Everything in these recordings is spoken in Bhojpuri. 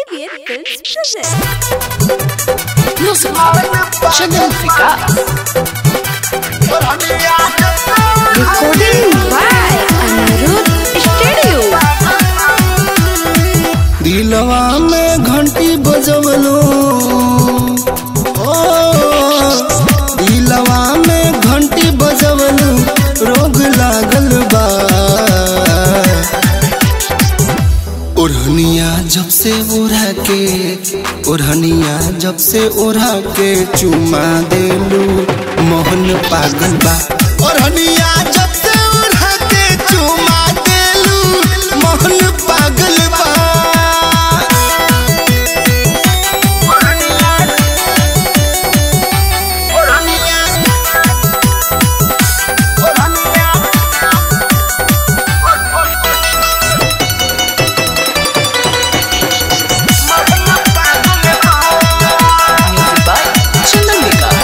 Alien Films presents. Music Channel Vikas Recording by Anirudh Studio. दिलवा में घंटी बजवलो ओ दिलवा में घंटी बजवलो रोग लागल बा ओढ़निया जब से ओढ़ा के ओढ़निया जब से ओढ़ा के चुमा देलू मोहन पागल बा ओढ़निया जब से ओढ़ा के चुमा देलू मोहन पागल बा Music by Channel Vikas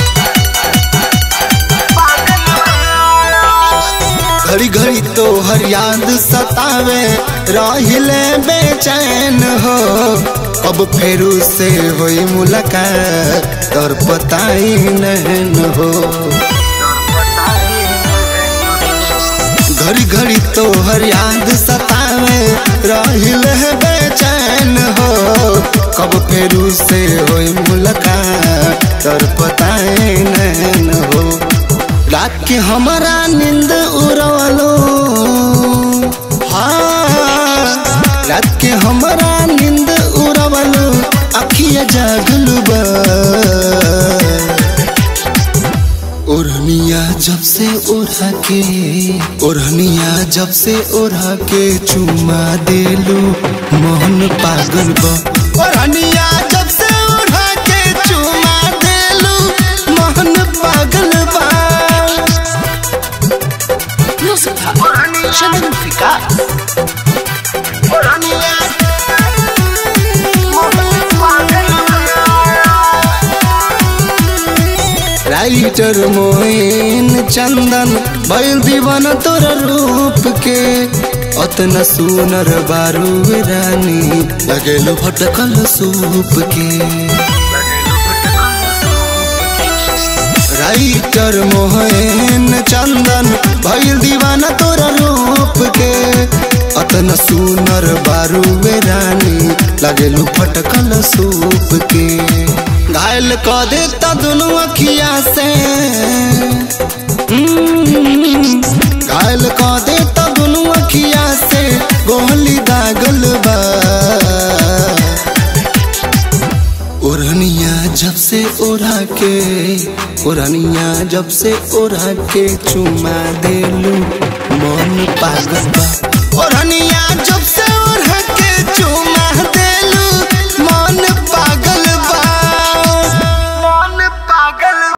घड़ी घड़ी तो हर याद सतावे राहिले बेचैन हो अब फेरू से होई मुलाकात और पताई नहन हो घड़ी घड़ी तो हर याद सतावे राहिले बेचैन हो कब फेरू से होई मुलाकात और पताई नहन हो रात के हमारा नींद उड़वलो हाँ रात के हमारा नींद उड़वलो अखिया जागल बा ओढ़निया जब से ओढ़ा के ओढ़निया जब से ओढ़ा के चुमा देलू मोहन पागल बा ओढ़निया जब से ओढ़ा के चुमा देलू मोहन पागल बा Music Channel Vikas writer Moin Chandan भइल दीवाना तोर रूप के अतना सुनर बारू रानी लगेलो भटकल सूप के राइटर मोहन चंदन भइल दीवाना तोर रूप के अतना सुनर बारू रानी लगेलो भटकल सूप के घायल क देता दोनों अखिया से हम्म, घायल क देता दोनों अखिया से गोली दागल बा ओढ़निया जब से ओढ़ा के ओढ़निया जब से ओढ़ा के चुमा देलू